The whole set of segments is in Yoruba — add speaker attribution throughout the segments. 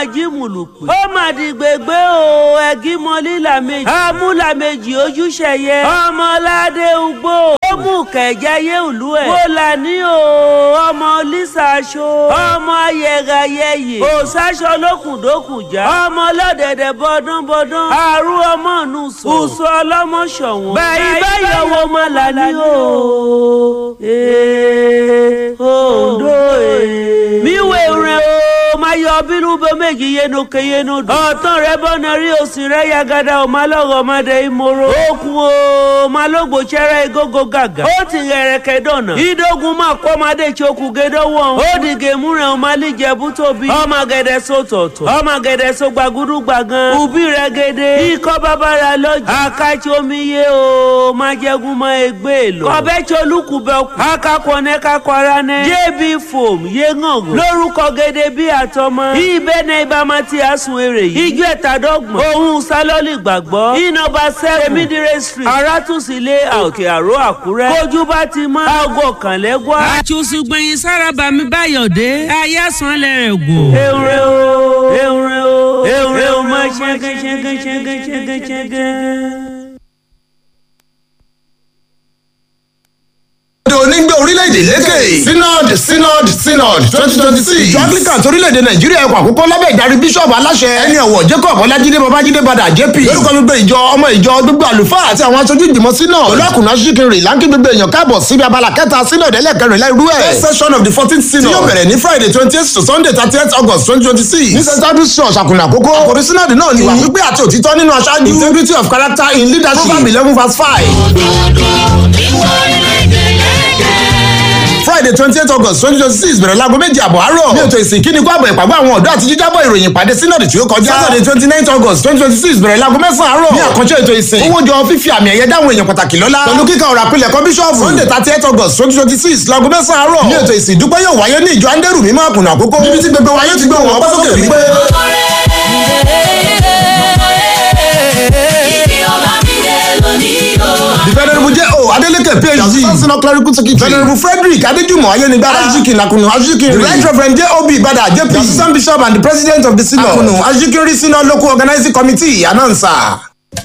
Speaker 1: jí mùlùpì. ó mà di gbègbè o ẹ̀gí mọ lílà méjì. amúlà méjì ojúṣe yẹ. ọmọládé ugbó. ó mú kẹjáyé ìlú ẹ̀. mo là ní o ọmọ lisa aṣọ. ọmọ ayẹgayẹyẹ. òṣàṣọ lókùndókùn já. ọmọ ọlọ́dẹ̀dẹ̀ bọ́dánbọ́dán. àrùn ọmọ nù sọ. ùsọ ọlọ́mọ ṣọ̀wọ́n. báyìí báyìí ọwọ́ máa là ní o. ee ondo ee. mi wéwure o máa yọ bínú bó méjì yéno ke yéno dùn. ọ̀tán rẹ bọ́nà rí òsì rẹ yagada ò máa lọ́rọ̀ ọmọdé ìmọ̀rọ̀. okun o máa lógbò ṣẹrẹ igógó gàgà. ó ti rẹ̀rẹ̀kẹ̀ dọ̀nà. ìdógun máa kọ́ ọmọdé tí okùn gédé wọ̀n. ó di gèmúrẹ̀ ọmọ alíjẹ̀bú tóbi. ọmọ gẹ̀dẹ̀ so tọ̀tọ̀. ọmọ gẹ̀dẹ̀ so gbàgúdú gbàgán. òbí rẹ̀ gèdè. ikọ́ bàbára lọ́jà. akáàtì omi yé o máa jẹ́gun mọ́ ẹgbẹ́ lọ. kọ́bẹ́ tí olúkúbẹ̀ kù. akakọ̀ ní kakọ̀ ara ní. jébì fòm yé ngàngàn. lórúkọ gèdè bí àtọmọ. ibẹ̀ ní ibà ti àsùn èrè yìí. ijó ẹ̀tàdọ́gbọ̀n. òun sálọ́lì gbàgbọ́. ìnọba sẹ́fù. emidire street. arátùsílẹ̀ òkè àró àkúrẹ́. kójú bá ti mọ́. aago kànlẹ́gbọ́. àtúnṣùgbẹ̀yìn sárábà mi báyọ̀dé. ayásán lẹ́rẹ̀ gò. ewúrẹ́ o ewúrẹ́ o ewúrẹ́ o máa ṣẹ́gẹ́ ṣẹ́gẹ́ ṣẹ́gẹ́ ṣẹ́gẹ́ ṣẹ́gẹ́.
Speaker 2: onígbé orílẹ̀-èdè lékè synod synod synod twenty twenty six ìjọ anglican torílẹ̀-èdè nàìjíríà ẹ̀kọ́ àkókò lábẹ́ ìdarí bíṣọ̀bù aláṣẹ ẹni ọ̀wọ̀ jacob ọlájídé babájídé padà jp lórúkọ gbogbo ìjọ ọmọ ìjọ gbogbo àlùfáà àti àwọn aṣojú ìgbìmọ̀ synod olókùnrin aṣíkiri láńkì gbogbo èèyàn káàbọ̀ síbi abala kẹta synod ẹlẹ́kẹrìnlá irú ẹ̀ first session of the fourteenth synod tí yóò bẹ̀rẹ̀ ní friday twenty eight to sunday thirty eight august twenty twenty six ní st andrews church àkùnà àkókò àkòrí synod náà ní ìwà pípé àti òtítọ́ nínú aṣáájú integrity of character in leadership proverb eleven verse five. friday twenty eight august twenty twenty six bẹ̀rẹ̀ láago méjì àbọ̀ àárọ̀ ní ètò ìsìn kíni kó àbọ̀ ìpàgọ́ àwọn ọ̀dọ́ àti jíjábọ̀ ìròyìn ìpàdé sínọ́ọ̀dì tí ó kọjá saturday twenty nine august twenty twenty six bẹ̀rẹ̀ láago mẹ́sàn-án àárọ̀ ní àkànṣe ètò ìsìn owó jọ fífi àmì ẹ̀yẹ dáhùn èèyàn pàtàkì lọ́lá pẹ̀lú kíkà ọ̀rọ̀ àpilẹ̀ kọ́ bíṣọ́ọ̀fù sunday thirty eight august twenty twenty six láago mẹ́sàn-án àárọ̀ ní ètò ìsìn ìdúpẹ́ yóò wáyé ní ìjọ andẹ́rù mímọ́ àkùnà àkókò níbi tí gbogbo wáyé ti gbé wọn ọpẹ́ sókè wípé. the venerable j o adeleke phd chancellor clerical secretary venerable frederick adejumo ayenigbara ajikin akunu ajikin the right reverend j o b ibada jp the assistant bishop and the president of the synod akunu ajikinri synod local organizing committee announcer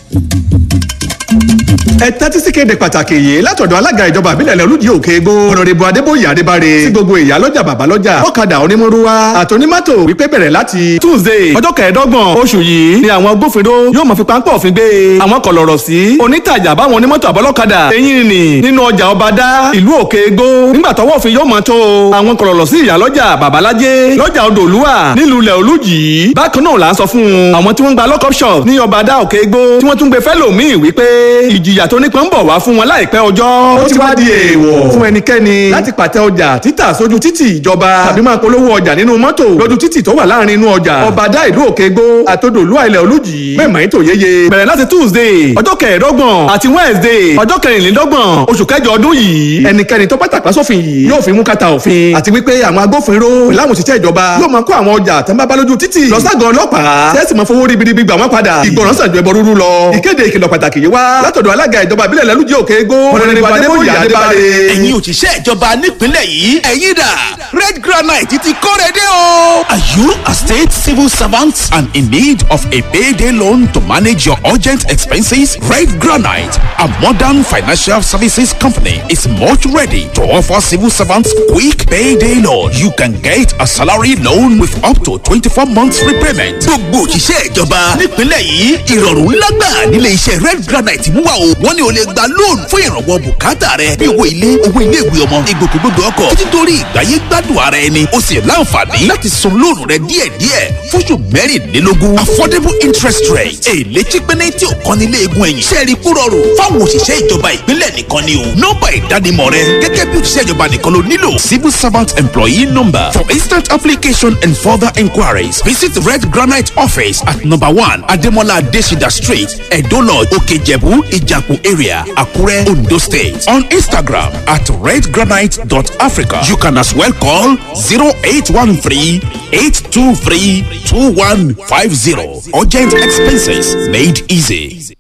Speaker 3: ẹ tẹ́tí sí kéde pàtàkì yìí látọ̀dọ̀ alága ìjọba àbílẹ̀ olùdí òkè egbò ọ̀nàdìbò adébóyè adébáre sí gbogbo ìyá lọ́jà bàbá lọ́jà ọ̀kadà onímọ̀rúwa àtònímọ́tò wípé bẹ̀rẹ̀ láti tuesday ọjọ́ kẹẹ̀ẹ́dọ́gbọ̀n oṣù yìí ni àwọn agbófinró yóò mọ̀ fi páńpẹ́ òfin gbé àwọn kọlọ̀rọ̀ sí onítàjà báwọn onímọ́tò àbọ́lọ́kadà eyín nì nínú ọjà ọbadá ìlú òkè egbò nígbà tọwọ́ òfin yóò mọ̀ tó àwọn kọlọ̀rọ̀ sí ìyá lọ́jà babalájé lọ́jà odòlúwà nílùú ilẹ̀ olújì bákan náà là ń sọ fún àwọn tí wọ́n gba lockup shop ní ọbadá òkè egbò tí wọ́n tún gbé fẹ́lòmíì wípé ìjìyà tó nípọn ń bọ̀ wá fún wọn láìpẹ́ ọjọ́. ó ti wá di èèwọ̀ fún ẹnikẹ́ni láti pàtẹ ọjà títà sójú títì ìjọba tàbí máa polówó ọjà nínú mọ́tò lójú títì tó wà láàrin inú ọjà. ọ̀bàdà ìlú òkègbó àtòdòlú àìlẹ̀ olùjì mẹ́mọ̀ ètò yeye bẹ̀rẹ̀ láti tuesday ọjọ́ kẹẹ̀ẹ́dọ́gbọ̀n àti wednesday ọjọ́ kẹrìnlélọ́gbọ̀n oṣù kẹjọ ọdún yìí ẹnikẹ́ni tó pàtàkì sófin yìí yóò fi mú kàtà òfin àti wípé àwọn agbófinró láwọn òṣìṣẹ́ ìjọba yóò máa kó àwọn ọjà tó ń bá bá lójú títì lọ ságàn ọlọ́pàá tẹ́sí máa fowó ribiribi gbà wọ́n padà ìgbọràn sàn ju ẹbọ rúrú lọ ìkéde ìkìlọ̀ pàtàkì yìí wá látọ̀dọ̀ alága ìjọba ìbílẹ̀ lẹ́lújẹ́ òkè égó ọ̀nàdìbò adébóyè adébáre.
Speaker 4: ẹ̀yin òṣìṣẹ́ ìjọba nípínlẹ̀ yìí ẹ̀yin dà red granite ti kóre dé o. are you a state civil servant and in need of a payday loan to manage your urgent expenses? red granite a modern financial services company is much ready to offer civil servants quick payday loan. you can get a salary loan with up to twenty-four months repayment. gbogbo òṣìṣẹ́ ìjọba nípínlẹ̀ yìí ìrọ̀rùn ńlá gbà nílé iṣẹ́ red granite mú wa o wọ́n ní o lè gba lóònù fún ìrànwọ́ bùkátà rẹ bí owó ilé owó ilé ìwé ọmọ ìgbòkègbodò ọkọ̀ títí dórí ìgbáyé gbádùn ara ẹni o sì láǹfààní láti san lóònù rẹ díẹ̀díẹ̀ fóṣù mẹ́rìnlélógún affordable interest rate èlé chípẹ́nẹ́ tí ò kan nílé egun ẹ̀yìn sẹ́ẹ̀rì kúrọ̀rùn fáwọn òṣìṣẹ́ ìjọba ìpínlẹ̀ nìkan ni o nọ́mbà ìdánimọ̀ rẹ gẹ́gẹ́ bí òṣìṣẹ́ ìjọba nìkan ló nílò civil servant employee number for instant application and further inquiries visit red granite office at number one ademola adesida street edolo okejebu ijapu area akure ondo state on instagram at redgranite.africa you can as well call 0813 823 2150 urgent expenses made easy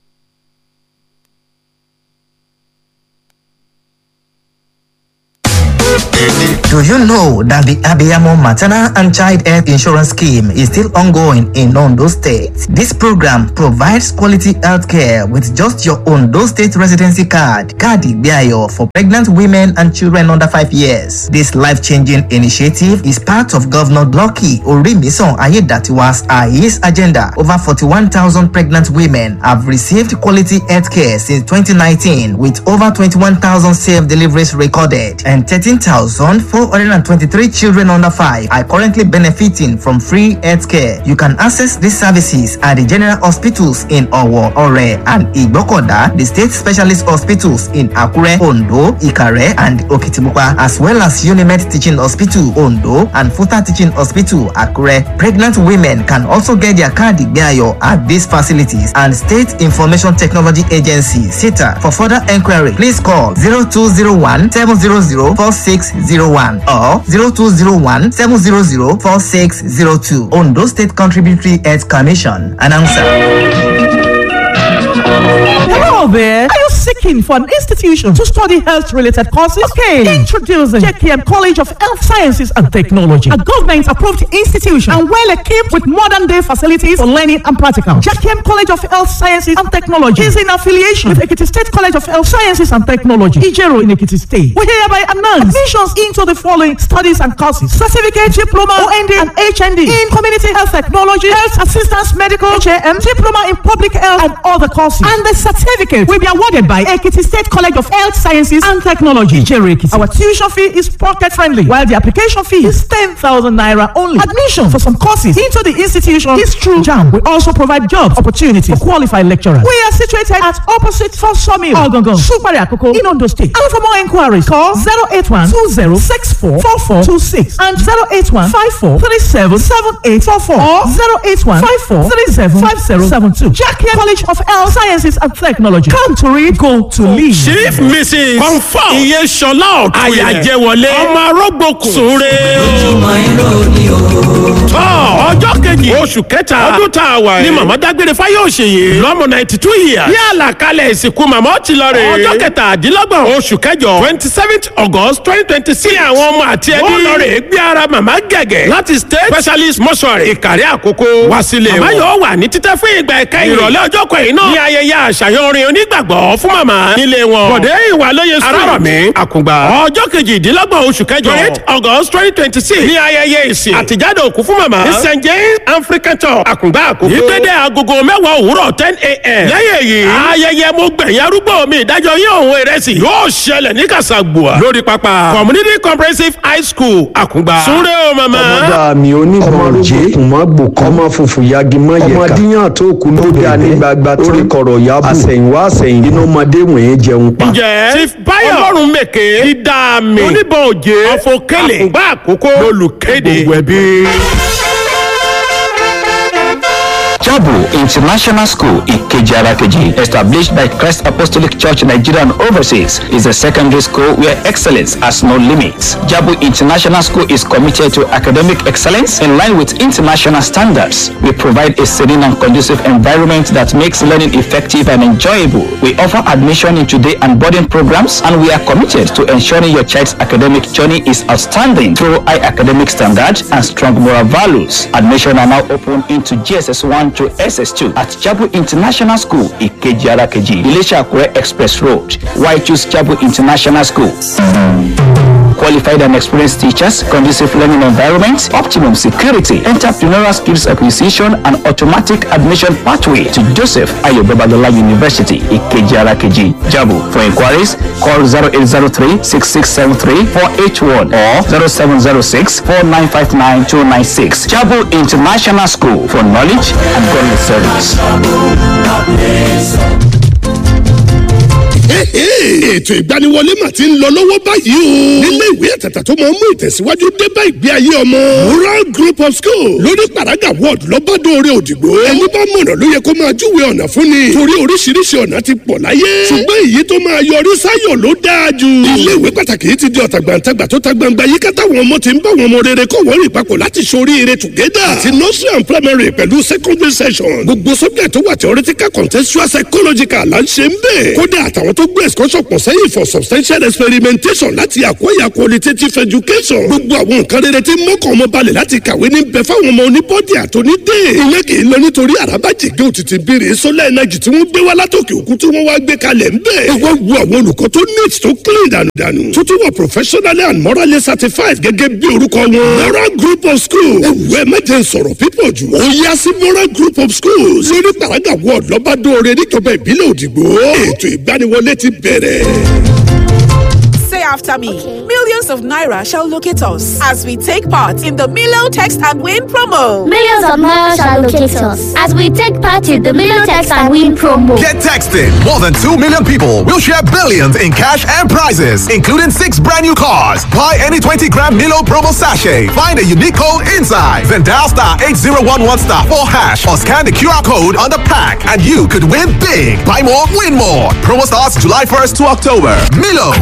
Speaker 5: Do you know that the Abiyamo Maternal and Child Health Insurance Scheme is still ongoing in Ondo State? This program provides quality health care with just your Ondo State residency card, Kadi Biayo, for pregnant women and children under 5 years. This life-changing initiative is part of Governor Lucky Orimison Ayedatiwa's AIS agenda. Over 41,000 pregnant women have received quality health care since 2019 with over 21,000 safe deliveries recorded and 13,423 children under 5 are currently benefiting from free health care. You can access these services at the general hospitals in Owo, Ore and Igbokoda, the state specialist hospitals in Akure, Ondo, Ikare and Okitimupa, as well as Unimed Teaching Hospital, Ondo and Futa Teaching Hospital, Akure. Pregnant women can also get their card Igbeayo at these facilities and State Information Technology Agency, SITA. For further enquiry, please call 0201 700 4601 or 0201 700 4602. Ondo State Contributory Health Commission. Announcer.
Speaker 6: Hello there. Are you seeking for an institution to study health related courses? Okay. Introducing JKM College of Health Sciences and Technology, a government approved institution and well equipped with modern day facilities for learning and practical. JKM College of Health Sciences and Technology is in affiliation with Ekiti State College of Health Sciences and Technology, Ijero in Ekiti State. We hereby announce admissions into the following studies and courses certificate, diploma, OND, and HND in community health technology, health assistance, medical, HAM, diploma in public health, and other courses. And the certificate will be awarded by Ekiti State College of Health Sciences and Technology, Ijero Ekiti. Our tuition fee is pocket friendly, while the application fee is 10,000 naira only. Admission for some courses into the institution is through JAM. We also provide job opportunities for qualified lecturers. We are situated at opposite for Sawmill, Ogongon, Supari Akoko, in Ondo State. And for more inquiries, call 081 20 64 4426 and 081 54 37 7844 or 081 54 37 5072. Jackie College of Health Sciences and Technology. Come to read, go to lead.
Speaker 7: chief mrs confam iye sọlá ọ̀tún àyàjẹwọlé ọmọ arógbòkun sóore tọ́ ọjọ́ kejì oṣù kẹta ọdún tá a wà yìí ni màmá dágbére fáyọ̀ṣe yìí lọ́mọ ninety two years ní àlàkalẹ̀ ìsìnkú màmá ó ti lọ rè é ọjọ́ kẹtàdínlọ́gbọ̀n oṣù kẹjọ twenty seventh august twenty twenty six àwọn ọmọ àti ẹbí ó lọ rè é gbé ara màmá gẹ̀gẹ̀ láti state specialist mortuary ìkàrí àkókò wá sílé wọn. màmá yóò wà ní títẹ́ fún ìgbà ẹ̀kẹ́yìn ìrọ̀lẹ́ ọjọ́ kẹyìn náà ní ayẹyẹ àṣàyàn orin onígbàgbọ́ fún màmá nílé wọn. bọ̀dé ìwà lóye sùn arárọ̀mí àkùngbà ọjọ́ kejìdínlọ́gbọ̀n oṣù kẹjọ twenty august twenty twenty six ní ayẹyẹ ìsìn àtijáde òkú fún màmá ní st james african church àkùngbà àkókò ìgbéde agogo mẹ́wàá òwúrọ̀ ten a.m. lẹ́yìn èyí ayẹyẹ mo gbẹ̀yìn arúgbó mi ìdájọ́ yín òun ìrẹsì yóò ṣẹlẹ̀ ní kàṣàgbùà lórí pápá community comprehensive high school àkùngbà súnrẹ́ o màmá.
Speaker 8: ọmọdé mi onígbọ̀n jẹ́ ọmọ gbòkan ọmọ funfun yagi mọ yẹka ọmọ díyàn tó kù ló dá ní gbagba tó rí kọ̀rọ̀ yábù àsẹ̀yìnwá àsẹ̀yìn inú ọmọdé wọ̀nyẹn jẹun pa.
Speaker 7: ǹjẹ́ chief bayo ọlọ́run mèké dídá mi oníbọn òjé ọ̀fọ̀kẹ́lẹ̀ àkùngbà àkókò lolùkéde gbogbo ẹbí.
Speaker 9: Jabu International School Ikeji Arakeji, established by Christ Apostolic Church Nigeria and overseas, is a secondary school where excellence has no limits. Jabu International School is committed to academic excellence in line with international standards. We provide a serene and conducive environment that makes learning effective and enjoyable. We offer admission into day and boarding programs, and we are committed to ensuring your child's academic journey is outstanding through high academic standards and strong moral values. Admission are now open into GSS 1 to SS2 at Jabu International School, Ikeji Arakeji, Ilesha Akure Express Road. Why choose Jabu International School? Qualified and experienced teachers, conducive learning environment, optimum security, entrepreneurial skills acquisition, and automatic admission pathway to Joseph Ayo Babalola University, Ikeji Arakeji, Jabu. For inquiries, call 0803 6673 481 or 0706 4959 296. Jabu International School for knowledge and godly service.
Speaker 10: ètò ìgbaniwọlé mà ti ń lọ lọ́wọ́ báyìí o. nílé ìwé àtàtà tó máa ń mú ìtẹ̀síwájú dé bá ìgbé ayé ọmọ. rural group of school lórí paraga ward lọ́bàdóore òdìgbò. ẹni bá mọ̀nà ló yẹ kó máa júwe ọ̀nà fún ni. torí oríṣiríṣi ọ̀nà ti pọ̀ láyé. ṣùgbọ́n èyí tó máa yọrí sáyọ̀ ló dáa jù. ilé ìwé pàtàkì yìí ti di ọ̀tàgbàǹtagbà tó ta gbangba yìí kátà wọn ọmọ ti ń bá wọn ọmọ rere kọ́ wọ́n rìn papọ̀ láti ṣoríire together. àti nursery and primary pẹ̀lú secondary session. gbogbo subject tó wà theoretical contextual psychological là ń ṣe ń bẹ̀. kódà àtàwọn tó tó gbé excursion pọ̀ sẹ́yìn for substantial experimentation láti acquire qualitative education. gbogbo àwọn nǹkan rere tí mọ́kàn ọmọ balẹ̀ láti kàwé ní bẹ fáwọn ọmọ oníbọ́dì àtònídé. ìyẹn kì í lọ nítorí àràbàjìgé òtítì bèrè solar energy tí wọ́n gbé wá látòkè òkun tí wọ́n wá gbé kalẹ̀ ń bẹ̀. ẹ wá wo àwọn olùkọ́ tó neat tó clean dànùdànù. tó tún wà professionally and morally certified gẹ́gẹ́ bí orúkọ wọn. moral group of schools. ẹ wù ẹ mẹ́jẹ sọ̀rọ̀ pípọ̀ jù. ó yá sí moral group of schools. lórí paraga ward lọ́bàdóore níjọba ìbílẹ̀ òdìgbò. ètò ìgbaniwọlé ti bẹ̀rẹ̀.
Speaker 11: Say after me. Millions of naira shall locate us as we take part in the Milo Text and Win promo.
Speaker 12: Millions of naira shall locate us as we take part in the Milo Text and Win promo.
Speaker 13: Get texting. More than 2 million people will share billions in cash and prizes, including six brand new cars. Buy any 20 gram Milo promo sachet. Find a unique code inside. Then dial star 8011 star 4 hash or scan the QR code on the pack and you could win big. Buy more, win more. Promo starts July 1st to October. Milo.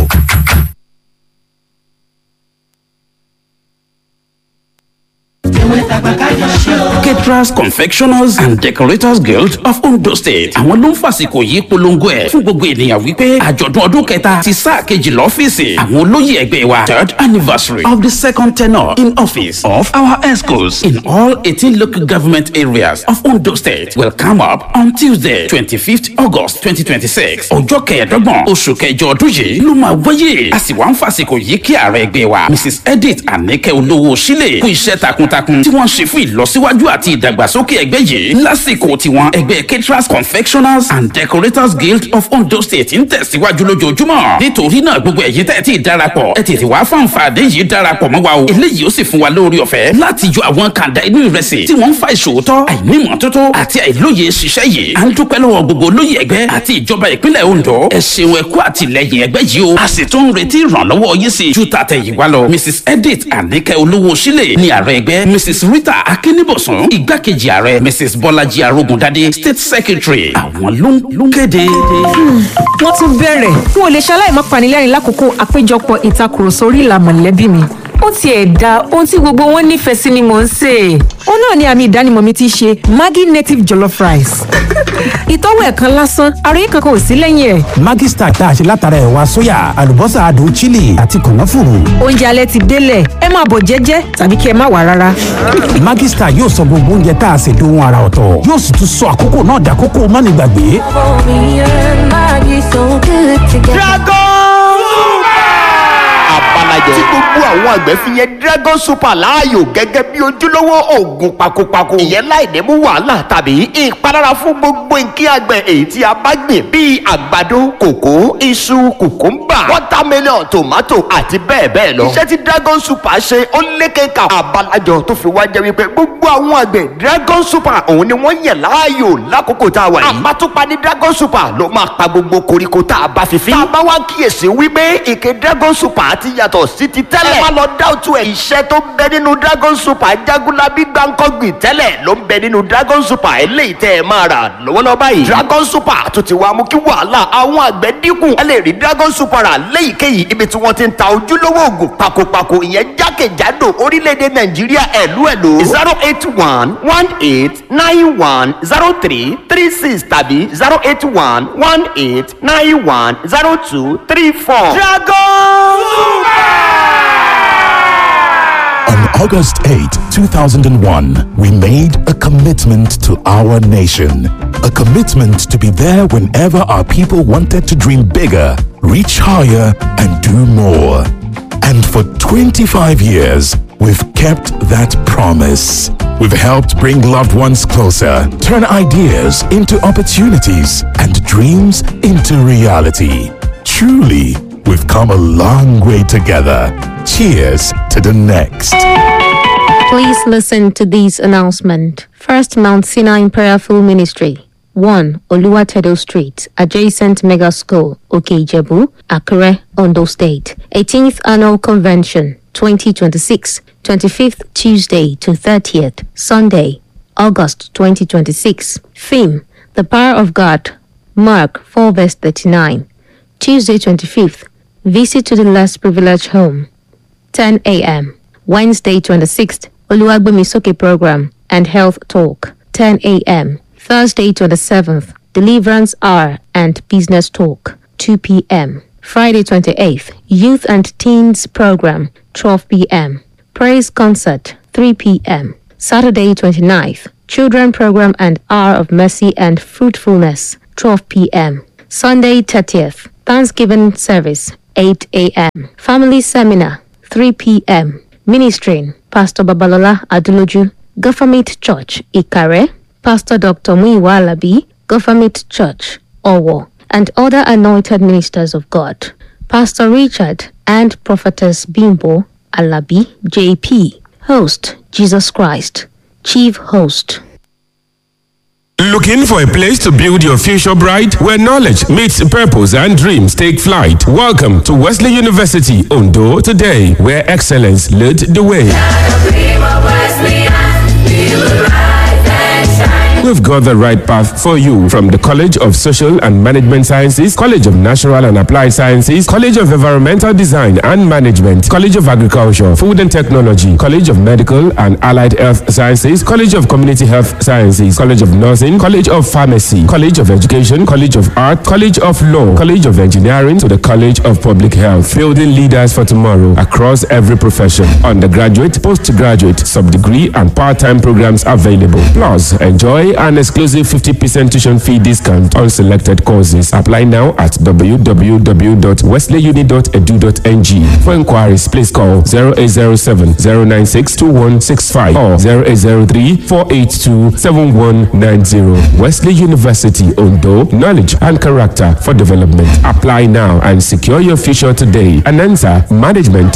Speaker 14: caterers confectioners and decorators guild of ondo state àwọn ló ń fàsìkò yìí polongo ẹ̀ fún gbogbo ènìyàn wípé àjọ̀dún ọdún kẹta ti sáà kejì lọ́fíìsì àwọn olóyè ẹgbẹ́ wa third anniversary of the second tenure in office of our escorts in all eighteen local government areas of ondo state will come up on tuesday twenty-fifth august twenty twenty-six ọjọ́ kẹẹ̀ẹ́dọ́gbọ̀n oṣù kẹjọ ọdún yìí ló máa wáyé a sì wá ń fàsìkò yìí kí ààrẹ ẹgbẹ́ wa mrs edith anike olówó sílẹ̀ kú iṣẹ́ takuntakun tí wọ́n ṣe fún ìlọsíwájú àti ìdàgbàsókè ẹgbẹ́ yìí lásìkò tiwọn ẹgbẹ́ caterers confectioners and decorators guild of ondo state ń tẹ̀síwájú lójoojúmọ́ nítorí náà gbogbo ẹ̀yin tẹ́ ẹ ti darapọ̀ ẹ tètè wá fáǹfààní yìí darapọ̀ mọ́ wa o eléyìí ó sì fún wa lórí ọ̀fẹ́ láti yọ àwọn kàńdá inú ìrẹsì tí wọ́n ń fa ìṣòótọ́ àìnímọ̀tótó àti àìlóye ṣiṣẹ́ yìí à ń dúpẹ́ lọ́wọ́ gbogbo olóyè ẹgbẹ́ àti ìjọba ìpínlẹ̀ ondo ẹ ṣeun ẹ kú àtìlẹyìn ẹgbẹ́ yìí o a sì tún ń retí ìrànlọ́wọ́ yín sí ju tàtẹ̀yìnwá lọ mrs edith anike olówó sílẹ̀ ní ààrẹ ẹgbẹ́ mrs rita akínníbọ̀sùn igbákejì ààrẹ mrs bọ́lájí arógundadé state secretary àwọn ló ń kéde.
Speaker 15: wọ́n tún bẹ̀rẹ̀ n ò lè ṣaláì má panilẹ́rìn lákòókò àpéjọpọ̀ ìtakùrọ̀sọ orí ìlà mọ̀lẹ́bí mi ó tiẹ̀ da ohun tí gbogbo wọn nífẹ̀ẹ́ sí ni mò ń sè é. ó náà ni àmì ìdánimọ̀ mi ti ṣe maggi native jollof rice. ìtọ́wò ẹ̀ kan lásán àròyé kankan ò sí lẹ́yìn ẹ̀.
Speaker 16: maggi stack tá a ṣe látara ẹ̀wà sóyà àlùbọ́sà adùn chili àti kànáfùrù.
Speaker 15: oúnjẹ alẹ́ ti délẹ̀ ẹ máa bọ̀ jẹ́jẹ́ tàbí kí ẹ má wà rárá.
Speaker 16: maggi stack yóò sọ gbogbo oúnjẹ tá a ṣe dohun ara ọ̀tọ̀ yóò sì tún sọ àkókò náà dàkókò mánigbàgbé.
Speaker 17: abalajẹ tí gbogbo àwọn àgbẹ̀ fi yẹn dragon super láàyò gẹ́gẹ́ bí ojúlówó oògùn pakopako ìyẹn láì ní mú wàhálà tàbí ìpalára fún gbogbo nǹkan àgbẹ̀ èyí tí a bá gbìn bíi àgbàdo kòkó iṣu kùkúmbà watermelon tomato àti bẹ́ẹ̀ bẹ́ẹ̀ lọ. iṣẹ́ tí dragon super ṣe ó lékeka abalajọ tó fi wá jẹ́ wípé gbogbo àwọn àgbẹ̀ dragon super òun ni wọ́n yẹ̀ láàyò lákòókò tá a wà yìí. àbátúpa ní dragon super ló máa pa gbogbo koríko tá a bá fi fín. tá a bá wá kíyèsí wípé ìké dragon super ti yàtọ̀ sí ti tẹ́lẹ̀. ẹ má lọ dáwùtú ẹ̀. iṣẹ́ tó ń bẹ nínú dragon super jagunlabi gbàǹkọ́gbìn tẹ́lẹ̀ ló ń bẹ nínú dragon super eléyìí tẹ́ ẹ máa rà lọ́wọ́lọ́wọ́ báyìí. dragon super tó ti wá mú kí wàhálà àwọn àgbẹ̀ dínkù. ẹ lè rí dragon super rà léyìíkéyìí ibi tí wọ́n ti ń ta ojúlówó oògùn pakopako ìyẹn jákèjádò orílẹ̀-èdè nàìjíríà ẹ̀lú ẹ̀lú. zero eight one one eight nine one zero three three six tàbí zero eight one one eight nine one zero two three four. dragon
Speaker 18: On August 8, 2001, we made a commitment to our nation. A commitment to be there whenever our people wanted to dream bigger, reach higher, and do more. And for 25 years, we've kept that promise. We've helped bring loved ones closer, turn ideas into opportunities, and dreams into reality. Truly, we've come a long way together. Cheers to the next.
Speaker 19: Please listen to this announcement. First Mount Sinai Prayerful Ministry. 1 Oluwatedo Street, adjacent Mega School, Okejebu, Akure, Ondo State. 18th Annual Convention, 2026, 25th Tuesday to 30th, Sunday, August 2026. Theme, The Power of God, Mark 4 verse 39. Tuesday 25th, Visit to the Less Privileged Home, 10 a.m. Wednesday 26th, Oluwagbemisoke Program and Health Talk, 10 a.m. Thursday 27th, Deliverance Hour and Business Talk, 2 p.m. Friday 28th, Youth and Teens Program, 12 p.m. Praise Concert, 3 p.m. Saturday 29th, Children Program and Hour of Mercy and Fruitfulness, 12 p.m. Sunday 30th, Thanksgiving Service, 8 a.m. Family Seminar, 3 p.m. Ministering, Pastor Babalola Aduloju, Government Church, Ikare, Pastor Dr. Muiwa Alabi, Government Church, Owo, and other anointed ministers of God. Pastor Richard and Prophetess Bimbo Alabi, JP. Host, Jesus Christ. Chief Host.
Speaker 7: Looking for a place to build your future bright where knowledge meets purpose and dreams take flight? Welcome to Wesley University Ondo today, where excellence led the way. We've got the right path for you from the College of Social and Management Sciences, College of Natural and Applied Sciences, College of Environmental Design and Management, College of Agriculture, Food and Technology, College of Medical and Allied Health Sciences, College of Community Health Sciences, College of Nursing, College of Pharmacy, College of Education, College of Art, College of Law, College of Engineering to the College of Public Health, building leaders for tomorrow across every profession. Undergraduate, postgraduate, sub-degree and part-time programs available. Plus, enjoy an exclusive 50% tuition fee discount on selected courses. Apply now at www.wesleyuni.edu.ng. For inquiries, please call 0807 096 2165 or 0803 482 7190. Wesley University, Ondo, knowledge and character for development. Apply now and secure your future today. Anansa Management.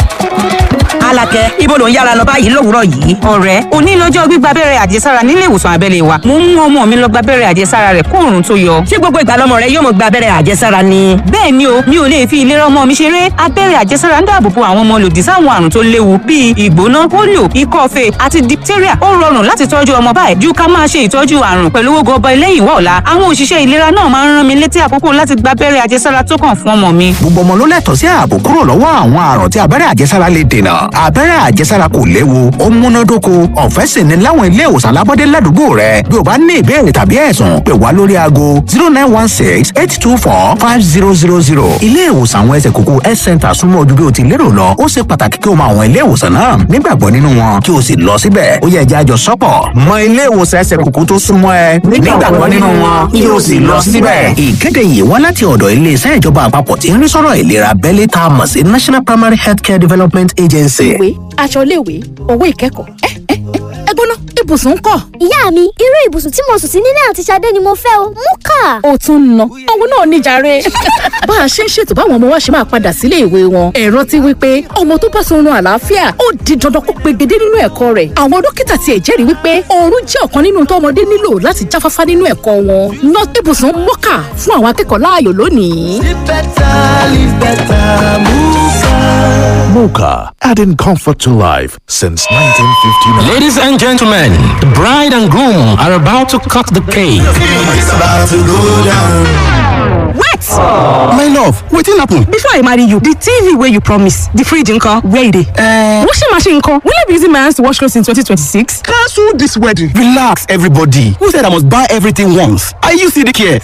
Speaker 20: Alakẹ ibo ló ń yára lọ báyìí lówùúrọ̀ yìí. ọ̀rẹ́ òní lọ́jọ́ gbígba abẹ́rẹ́ àjẹsára nílé ìwòsàn abẹ́lé wa. mo ń mú ọmọ mi lọ gba abẹ́rẹ́ àjẹsára rẹ̀ kó òòrùn tó yọ.
Speaker 21: ṣé gbogbo ìgbà lọmọ rẹ yóò mọ gba abẹ́rẹ́ àjẹsára ni.
Speaker 20: bẹ́ẹ̀ ni o mi ò lè fi ìlera ọmọ mi ṣeré. abẹ́rẹ́ àjẹsára ń dáàbò bo àwọn ọmọ lòdì sáwọn àrùn tó léwu bíi ìgbóná polio ikọ́ fèé àti diphtheria ó rọrùn láti tọ́jú ọmọ báyìí ju ká máa ṣe ìtọ́jú àrùn pẹ̀lú owó gọbọ lẹ́yìn wá ọ̀la àwọn òṣìṣẹ́ ìlera náà máa ń rán mi létí àkókò láti gba abẹ́rẹ́ àjẹsára tó kàn fún ọmọ mi.
Speaker 22: gbogbo ọmọ ló lẹ́tọ̀ọ́ sí ààbò kúrò lọ́wọ́ àwọn àrùn tí abẹ́rẹ́ àjẹsára lè dènà abẹ́rẹ́ àjẹsára kò léwu ó múnádóko ọ̀fẹ́ sì ni láwọn ilé ìwòsàn alábọ́dé ládùúgbò rẹ bí o bá ní ìbéèrè tàbí ẹ̀sùn pè wá lórí aago zero nine one six eight two four five zero zero zero ilé ìwòsàn àwọn ẹsẹ̀ kókó health center súnmọ́ ojú bí o ti lérò lọ ó ṣe pàtàkì kí o mọ àwọn ilé ìwòsàn náà nígbàgbọ́ nínú wọn kí o sì lọ síbẹ̀ ó yẹ ẹja àjọ sọ́pọ̀ mọ ilé ìwòsàn ẹsẹ̀ kókó tó súnmọ́ ẹ nígbàgbọ́ nínú wọn kí o sì lọ síbẹ̀. ìkéde yìí wá láti ọ̀dọ̀ iléeṣẹ́ ìjọba àpapọ̀ tí ń rí sọ́rọ̀ ìlera abẹ́lé tá a mọ̀ sí national primary healthcare development agency.
Speaker 23: ìwé aṣọ iléèwé owó ìkẹ́kọ̀ọ́ ẹ ẹ ẹ gbóná ibùsùn ń kọ́.
Speaker 12: ìyá mi irú ibùsùn tí mo sùn sí nílé àti Ṣadé ni mo fẹ́ o mú kà.
Speaker 23: ó tún ń ná owó náà níjàre. bá a ṣe ń ṣètò báwọn ọmọ wa ṣe máa padà sílé ìwé wọn ẹ̀rọ ti wí pé ọmọ tó bá sunrun àlàáfíà ó di dandan kó pegedé nínú ẹ̀kọ́ rẹ̀ àwọn dókítà tiẹ̀ jẹ́rìí wípé oorun jẹ́ ọ̀kan nínú tó ọmọdé nílò láti jáfáfá nínú ẹ̀kọ́ wọn ná ibùsùn mọ́kà fún àwọn akẹ́kọ̀ọ́ láàyò lónìí.
Speaker 24: Live better, live better, Muka.
Speaker 18: Mocha, adding comfort to life since 1959.
Speaker 25: Ladies and gentlemen, the bride and groom are about to cut the cake.
Speaker 24: It's about to go down.
Speaker 23: Wait!
Speaker 25: My love, wetin happen?
Speaker 23: Before I marry you, the TV wey you promise, the fridge nko, where e dey? Uh, washing machine nko, will I be using my hands to wash clothes in 2026?
Speaker 25: Cancel this wedding. Relax, everybody. Who said I must buy everything once? Are you CDK?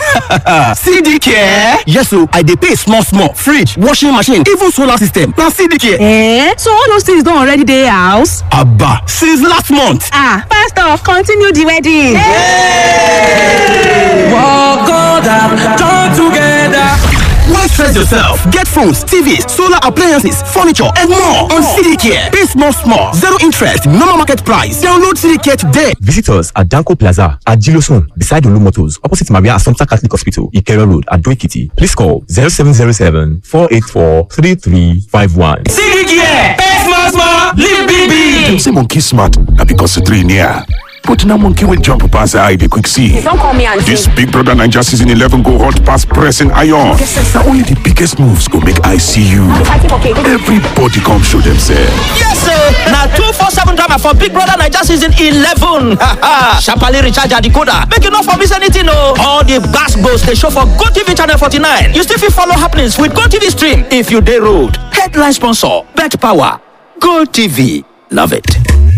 Speaker 25: CDK? Yes, so I dey pay small small. Fridge, washing machine, even solar system. Na CDK.
Speaker 23: Eh? So all those things don already dey house?
Speaker 25: Abba, since last month.
Speaker 23: Ah, pastor, continue the wedding.
Speaker 24: Walk God up, join together.
Speaker 25: Why stress yourself? Get phones, TVs, solar appliances, furniture, and more on CDK. Pay small, small, zero interest, normal market price. Download CDK today.
Speaker 26: Visit us at Danko Plaza at Gilosun, beside Olu Motors, opposite Maria Assumpta Catholic Hospital, Ikero Road, at Doikiti. Please call 0707 484 3351.
Speaker 24: CDK, pay small, small, live big, big.
Speaker 10: Dem say monkey smart na because the three near. But na monkey wey jump pass eye dey quick see.
Speaker 23: Don't call me auntie.
Speaker 10: This Big Brother Naija season 11 go hot pass pressing iron. Na only the biggest moves go make eye see you. Everybody come show themselves.
Speaker 27: Yes, sir. Now two four seven drama for Big Brother Naija season eleven. Sharply recharge your decoder. Make you not for miss anything, no. All the gas goes they show for Go TV channel forty nine. You still fit follow happenings with Go TV stream if you day road. Headline sponsor: Bet Power. Go TV. Love it.